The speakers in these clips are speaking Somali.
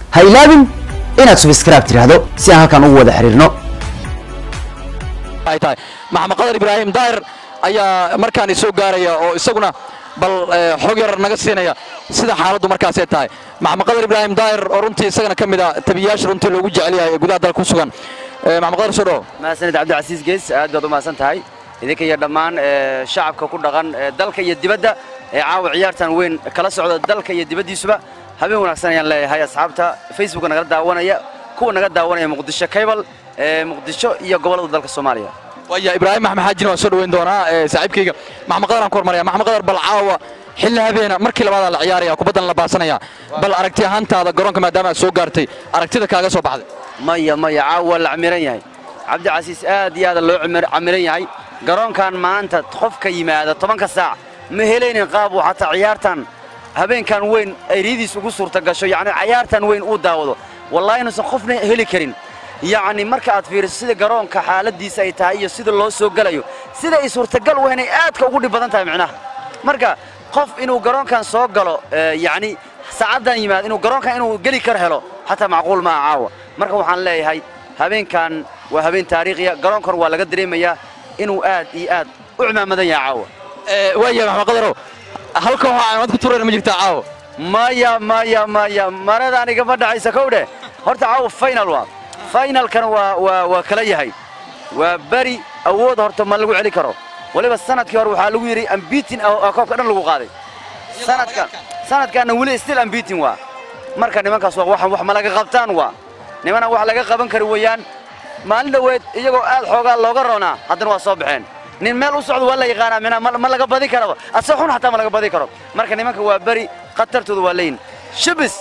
ha ilaabin inaad subscribe tidhaahdo si aan halkan ugu wada xiriirno ay tahay maxamed qadar ibraahim daahir ayaa markaan soo gaaraya oo isaguna bal eh, xog yar naga siinaya sida xaaladdu markaasay tahay maxamed qadar ibraahim daahir oo runtii isagana ka mid a tabiyayaasha runtii loogu jecel yahay ee gudaha dalka ku sugan Eh, maxamed qadar soo dhawo mahadsanid cabdicasiis gees aad baad u mahadsan tahay idinka iyo dhammaan ee, shacabka ku dhaqan ee, dalka iyo dibadda ee caawa ciyaartan weyn kala socda dalka iyo dibaddiisuba habeen wanaagsan ayaan leeyahay asxaabta facebooka nagala daawanaya kuwa naga daawanaya muqdisho cable ee muqdisho iyo gobollada dalka soomaaliya waya ibraahim maxmed xaajina waan soo dhaweyn doonaa eh, saaxiibkayga maxamed qadar aan ku hormaraya maxamed qadar bal caawa xilli habeena markii labaadaa la ciyaaraya kubaddan la baasanaya bal aragti ahaantaada garoonka maadaama aad soo gaartay aragtida kaaga soo baxday maya maya caawa waa la camiran yahay cabdicasiis aad iyo aada loo camir- camiran yahay garoonkan maanta qofka yimaada tobanka saac ma helaynin qaab uu xataa ciyaartan habeenkan weyn ay riidiis ugu suurta gasho yacni ciyaartan weyn uu daawado wallaahi inuusan qofna heli karin yacni marka aad fiiriso sida garoonka xaaladiisa ay tahay iyo sida loo soo gelayo sida ay suurtagal u inay aadka ugu dhib badan tahay micnaha marka qof inuu garoonkan soo galo ee, yacni saacaddan yimaado inuu garoonkan inuu geli kar helo xataa macquul maaha caawa marka waxaan leeyahay habeenkan waa habeen taariikhiya garoonkan waa laga dareemayaa inuu aad iyo aad u cimaamadan yahay caawa Eh, waaya maxamed qadarow halka waxaa cimad ku turayna ma jirtaa caawa maya maya maya marada anigama dhacaysa kow dheh horta caawa final waa finalkana waa waa waa kala yahay waa beri awood horta ma lagu celi karo waliba sanadkii hore waxaa lagu yidhi ambitin oo koobka dhan lagu qaaday sanadka sanadkaana weli still ambitin waa marka nimankaas waa waxan wax ma laga qabtaan waa nimana wax laga qaban kari weeyaan maalin dhoweed iyagoo aad xoogaa looga roonaa haddana waa soo baxeen nin meel u socdo waa la yaqaanaa mina ma ma laga badi karaba ase xun xataa ma laga badi karo marka nimanka waa beri khatartooda waa leeyin shibis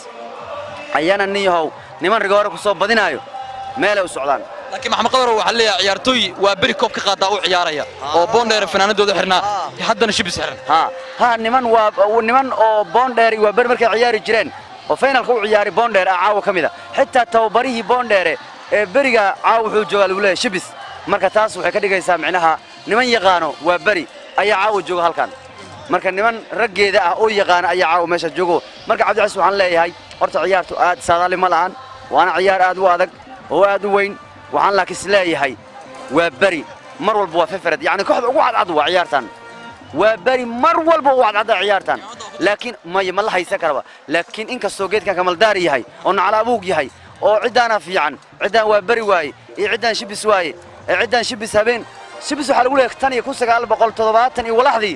ayaana nin yahow niman rigoore ku soo badinaayo meelay u socdaan laakiin maxamed qadarow waxaa leeyahay ciyaartooy waa beri koob ka qaadaa u ciyaaraya oo boondheer fanaanadooda xirnaa haddana shibis xiran ha ha niman waa niman oo boondheer waa beri markay ciyaari jireen oo finalka u ciyaari boondheer ah caawa ka mid a xitaa tababarihii boondheere ee beriga caawa wuxuu joogaa lagu leeyahay shibis marka taas waxay ka dhigaysaa micnaha niman yaqaano waa beri ayaa caawa jooga halkan marka niman raggeeda ah oo yaqaana ayaa caawa meesha joogo marka cabdicasiis waxaan leeyahay horta ciyaartu aad saadaali ma lahan waana ciyaar aad u adag oo aad u weyn waxaan laakiin is leeyahay waa beri mar walba waa fefered yacni kooxda ugu cadcad waa ciyaartan waa beri mar walba u cadcadda ciyaartan laakiin maya ma la haysan karaba laakiin inkastoo geedkan kamaldaari yahay oo naclaabuug yahay oo ciddaana fiican ciddaan waa beri waaye iyo ciddaan shibis waaye ee ciddaan shibis habeen shibis waxaa lagu leeyahay tan iyo kun sagaal boqol toddobaatan iyo walaxdii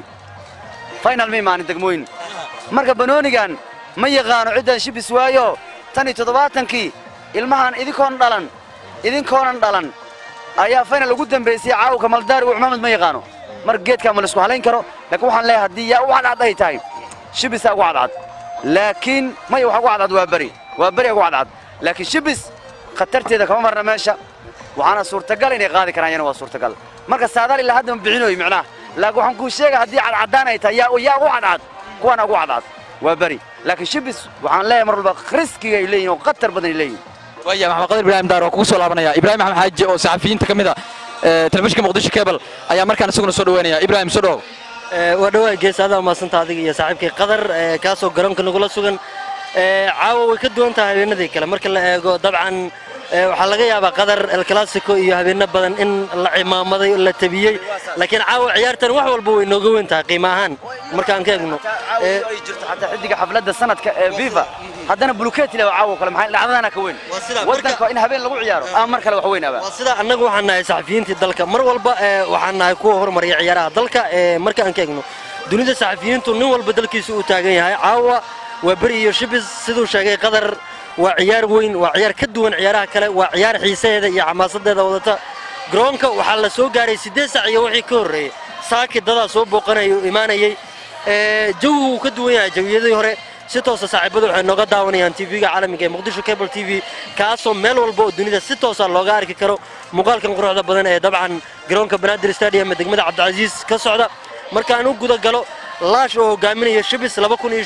final ma imaanin degmooyin marka banoonigan ma yaqaano ciddaan shibis waayo tan iyo toddobaatankii ilmahan idinkoon dhalan idinkoonan dhalan ayaa final ugu dambaysay caawa kamaldaari uu cumaamad ma yaqaano marka geedkaa ma laisku halayn karo laakiin waxaan leeyahay haddii yaa u cadcad ay tahay shibisaa ugu cadcad laakiin maya waxa ugu cadcad waa beri waa beri ugu cadcad laakiin shibis khatarteeda kama marna meesha waxaana suurtagal inay qaadi karaan yana waa suurtagal marka saadaal ilaa hadda ma bixinoy micnaha laakiin waxaan kuu sheega haddii cadcadaan ay tahay yaa yaa ugu cadcad kuwaana ugu cadcad waa beri laakiin shibis waxaan leeyahay mar walba riskiga ay leeyihin oo khatar badan ay leeyihin waaya maxamed qadar ibraahim daar oo kugu soo laabanaya ibraahim maxamed xaaji oo saxafiyiinta ka mid a eh, telefishinka muqdisho cable ayaa markaan isaguna soo dhaweynaya ibraahim soo dhawow waa dhawaa gees adaa maasanta adiga iyo saaxiibkii qadar ee, kaasoo garoonka nagula sugan Ee, caawa way ka duwan tahay habeenadii kale marka la eego dabcan ee, waxaa laga yaabaa qadar el clasico iyo habeeno badan in la cimaamaday la tabiyey laakiin caawa ciyaartan wax walba way nooga weyn tahay qiimo ahaan markaan ka eegno Ee, ay jirto xataa xidiga xafladda sanadka ee fifa haddana bulukeeti leh caawa kale maxay dhacdadana ka weyn Waa sidaa, wadanka in habeen lagu ciyaaro ama mar kale wax weyn aba waa sida annagu waxaan nahay saxafiyiintii dalka mar walba ee, waxaan nahay kuwa hormariya ciyaaraha dalka ee, marka aan ka eegno dunida saxafiyiintu nin walba dalkiisa uu taagan yahay caawa waa beri iyo shibis siduu sheegay qadar waa ciyaar weyn waa ciyaar ka duwan ciyaaraha kale waa ciyaar xiisaheeda iyo xamaasadeeda wadata garoonka waxaa la soo gaaray siddeed sac iyo wixii ka horreeyey saaki dadaa soo booqanayay oo imaanayay ee, jawigu wuu ka duwan yahay jawiyadii hore si toosa saaxiibadu waxay nooga daawanayaan tv-ga caalamiga ee muqdisho cable t v kaasoo meel walba oo dunida si toosa looga arki karo muuqaalkan quruxda badan ee dabcan garoonka banaadir stadium ee degmada cabdicasiis ka socda markaan u guda galo laash oo hogaaminaya shibis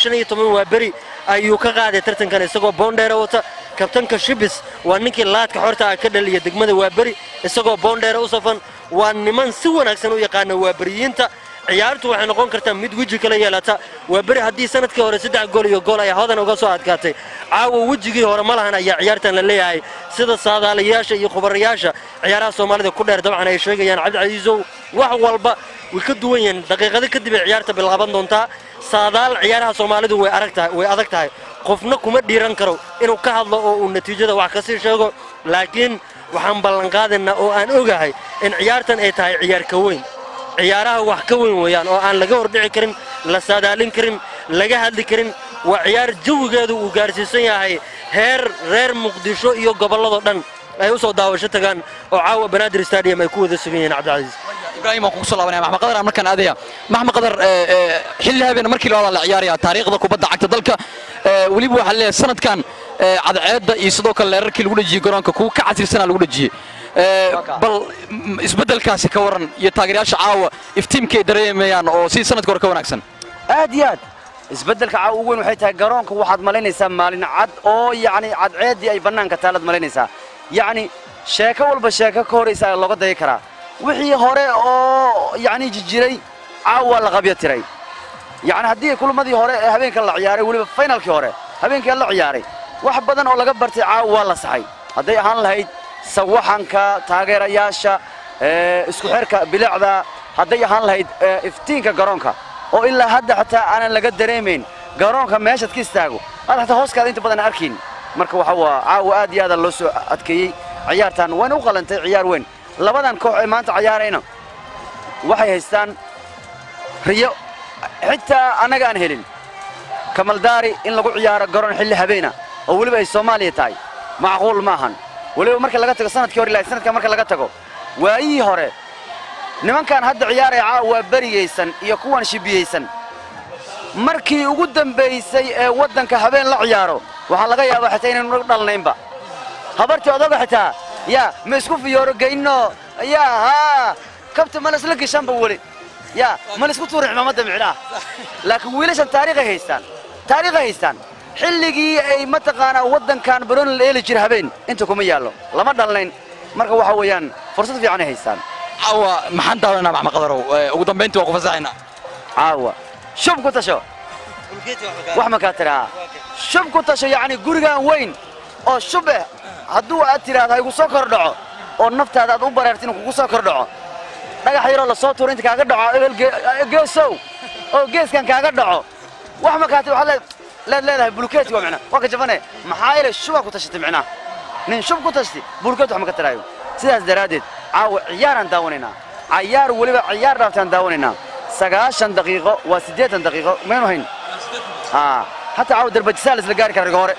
waa beri ayuu ka qaaday tartankan isagoo boondheera wata kabtanka shibis waa ninkii laadka xorta ah ka dhaliya degmada waa beri isagoo boondheera u safan waa niman si wanaagsan u yaqaana waa beriyiinta ciyaartu waxay noqon kartaa mid weji kala yeelata waa beri haddii sanadkii hore saddex gool iyo gool ay hodan uga soo adkaatay caawa wejigii hore ma lahan ayaa ciyaartan la leeyahay sida saadaalayaasha iyo khubarayaasha ciyaaraha soomaalida ku dheer dabcan ay sheegayaan cabdicasiisow wax walba way ka duwan yihiin daqiiqado kadib ay ciyaarta bilaaban doontaa saadaal ciyaaraha soomaalidu way adag tahay way adag tahay qofna kuma dhiiran karo inuu ka hadlo oo uu natiijada wax ka sii sheego laakiin waxaan ballanqaadaynaa oo aan ogahay in ciyaartan ay tahay ciyaar ka weyn ciyaaraha wax ka weyn weeyaan oo aan laga hordhici karin la saadaalin karin laga hadli karin waa ciyaar jawigeedu uu gaarsiisan yahay heer reer muqdisho iyo gobolladoo dhan ay u soo daawasho tagaan oo caawa banaadir stadium ay ku wada sugan yihiin cabdicasiis ibraahim waan kugu soo laabanaya maxmed qadar aan markaan aadaya maxmed qadar ee, ee, xilli habeen markii labaad la ciyaaraya taariikhda kubadda cagta dalka ee, weliba waxaa leeyahay sanadkan ee, cadceedda iyo sidoo kale leerarkii lagu dhejiyey garoonka kuwa ka casirsanaa lagu dhejiyey Ee, bal m- isbeddelkaasi ka waran iyo taageerayaasha caawa iftiimkay dareemayaan oo si sanadka hore ka wanaagsan aad iyo aad isbeddelka caawa ugu weyn waxay tahay garoonka waxaad malaynaysaa maalin cad oo yacni cadceeddii ay bannaanka taalaad malaynaysaa yacni sheeko walba sheeko ka horaysa looga daya karaa wixii hore oo yacni jijiray caawa waa la qabyo tiray yacni haddii kulmadii hore ee habeenka la ciyaaray weliba faynalkii hore habeenkii la ciyaaray wax badan oo laga bartay caawa waa la saxay hadday ahaan lahayd sawaxanka taageerayaasha ee, isku xirka bilicda hadday ahaan lahayd ee, iftiinka garoonka oo ilaa hadda xataa aanan laga dareemayn garoonka meeshaad ka istaago aad xataa hooskaada inta badan arkin marka waxa waa caawa aad iyo aada loo soo adkeeyey ciyaartan wayna u qalantay ciyaar weyn labadan koox ee maanta ciyaarayna waxay haystaan riyo xitaa annaga aan helin kamaldaari in lagu ciyaaro garoon xilli habeena oo weliba ay soomaaliya tahay macquul maahan weliba marka laga tago sanadkii hore ilaa sanadkan marka laga tago waayihii hore nimankan hadda ciyaaraya caawa waa berigaysan iyo kuwan shibiyeysan markii ugu dambaysay ee waddanka habeen la ciyaaro waxaa laga yaabaa xitaa inaynu dhalnaynba habartii odoga xitaa yaa ma isku fiyooro geyno yaa haa kabta ma laisla geshanba weli yaa ma laisku tuuri cimaamada micnaha laakiin wiilashan taariikhay haystaan taariikhay haystaan xilligii ay mataqaanaa waddankan barooni la eeli jira habeen inta kuma yaallo lama dhalnayn marka waxa weeyaan fursad fiican ay haystaan caawa maxaan daawananaa maxmed qadarow Ee, ugu dambayntii waa ku fasaxaynaa caawa shub ku tasho wax ma kaa tidhahaa shub ku tasho yacni gurigan weyn oo shub eh hadduu aad tidhaahdo ha igu soo kor dhaco oo naftaada aad u bareerta inuu kugu soo kor dhaco dhagax yaroo lasoo tuuro inta kaaga dhaco ebel ge- geesow oo geeskan kaaga dhaco wax ma kaa ti waxaad leed- leed leedahay bulukeeti waa micnaa waa ka jabane maxaa yeelay shubaa ku tashatay micnaha nin shub ku tashti bulukeet wax ma ka taraayo sidaas daraaddeed caawa ciyaaraan daawanaynaa cayaar weliba ciyaar dhaaftaan daawanaynaa sagaashan daqiiqo waa siddeetan daqiiqo maynu hayn aa hataa caawa darbajisaa la isla gaari kara riga hore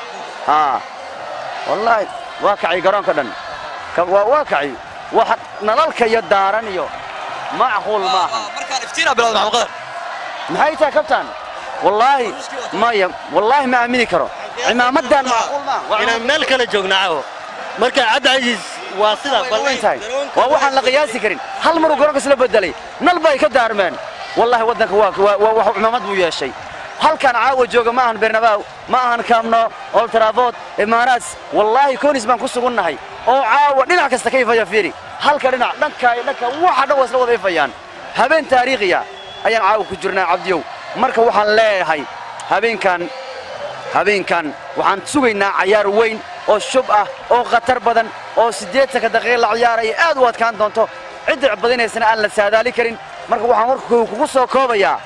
aa wallaahi waa kacay garoonka dhan Ka- waa waa kacay wax nalalka iyo daaran iyo macquul maaha markaan iftiinaa bilowda maxmed qadar maxay tahay kabtaan wallaahi maya wallaahi ma aamini karo cimaamadan macquul maaha Waa inaan meel kale joogna caawo marka cabdicasiis waa sida way weyn tahay waa waxaan la qiyaasi karin hal maruu garoonka isla bedelay nal bay ka daarmeen wallaahi waddanka waa waa- waa wax cimaamad buu yeeshay halkan caawa jooga ma ahan bernabaaw ma ahan kamno old trafford imaaraats wallaahi koonis baan ku sugunnahay oo caawa dhinac kasta ka ifaya fiiri halka dhinac dhanka iyo dhanka waxa dhan waa isla wada ifayaan habeen taariikhiya ayaan caawa ku jirnaa cabdiyow marka waxaan leeyahay habeenkan habeenkan waxaan sugaynaa cayaar weyn oo shub ah oo khatar badan oo siddeetanka daqiiqa la ciyaaraya aad u adkaan doonto cidda badinaysana aan la saadaali karin marka waxaan warku kugu soo koobayaa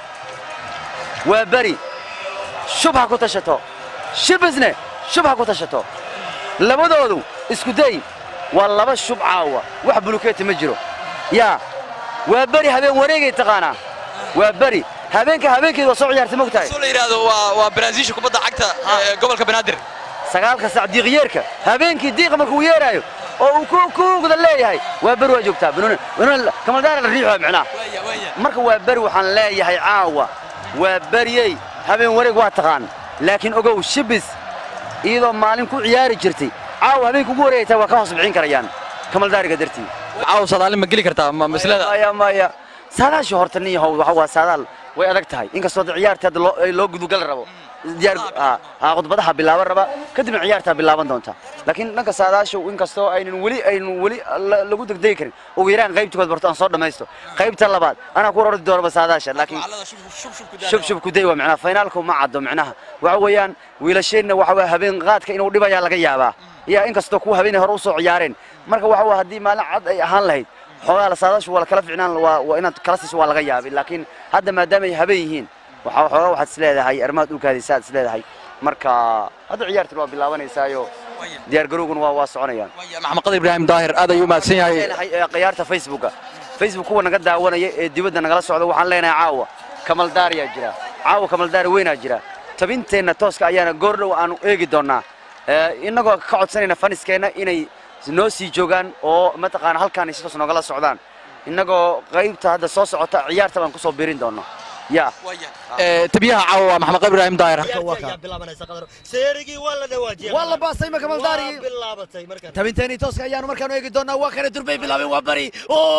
waa beri shub ha ku tashato shibisne shub ha ku tashato labadoodu isku day waa laba shub caawa wax bulukeeti ma jiro yaa waa beri habeen wareegay taqaanaa waa beri habeenka habeenkeeda waa soo ciyaartay mogtahay soo la yidhaahdo waa waa baraasiisha kubadda cagta ee gobolka banaadir sagaalka sac diiqyeerka habeenkii diiqa markuu yeeraayo oo uu ku kuugda leeyahay waa beri waa joogtaa banuun banuun kamaldaara la riixo micnaha marka waa beri waxaan leeyahay caawa waa beriyey habeen wareeg waa taqaan laakiin ogow shibis iyadoo maalin ku ciyaari jirtay caawa habeenka ugu wareegaytaa waa ka hoos bixin karayaan kamaldaariga dartii caawa sadaalin ma geli kartaa ma maslada maya maya saadaashii horta nin yahow waxa waa saadaal way adag tahay inkastoo hadda ciyaarta hadda loo ay loo gudugal rabo diyaar ah, ah, khudbadaha bilaaban raba kadibna ciyaartaa bilaaban doonta laakiin dhanka saadaasha inkastoo aynan weli aynan weli la- lagu degdegi karin ugu yaraan qaybta kood barto aan soo dhammaysto qaybta labaad anaa ku ordi doonaba saadaasha laakiin shub shub kuday waa macnaha finaalku ma caddo macnaha waxa weeyaan wiilasheenna waxa weeye habeen qaadka inuu dhibayaa laga yaabaa yaa inkastoo kuwa habeenay hore usoo ciyaareen marka waxa weeye haddii maalin cad ay ahaan lahayd xoogaa la saadaashu waa la kala ficnaan waa waa inaad kala siiso waa laga yaabay laakiin hadda maadaama ay habeen yihiin waxaa xoogaa waxaad isleedahay arrimaad dhulkaadiisa aad isleedahay marka hadda ciyaartan waa bilaabanaysaayo diyaar garowguna waa waa soconayaan maxamed qadar ibraahim daahir aad ayuu mahadsan yahay leenahay ee khiyaarta facebooka facebook kuwa naga daawanaya ee dibadda nagala socda waxaan leenahay caawa kamaldaariyaa jira caawa kamaldaari weynaa jira tabinteenna tooska ayaana goordhow aanu eegi doonnaa Ee, innagoo ka codsanayna faniskeenna inay noo sii joogaan oo mataqaana halkaan ay si toos noogala socdaan innagoo qaybta hadda soo socota ciyaarta baan kusoo birin doonno ya Ee, tabiyaha caawa waa maxamed qadar ibraahim daahir seerigii waa la dhawaajiyay waa la baastay marka maldaarigii Waa bilaabatay markan tabinteeni tooska ayaanu markaanu eegi doonaa waa kana durbay bilaabeen waa bari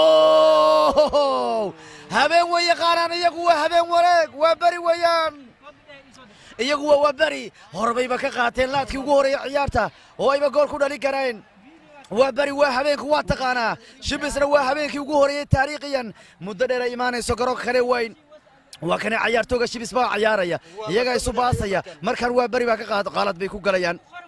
Oh! habeen weeye qaaraan iyagu waa habeen wareeg waa beri weeyaan iyagu waa waa beri horbayba ka qaateen laadkii ugu horeeya ciyaarta oo ayba gool ku dhalin kareen waa beri waa habeenku waa taqaanaa shibisna waa habeenkii ugu horeeyey taariikhiyan muddo dheer ay imaanayso garoonka kale weyn waa kana cayaartooga shibis baa cayaaraya iyagaa isu baasaya markaan waa beri baa ka qaad qaalad bay ku galayaan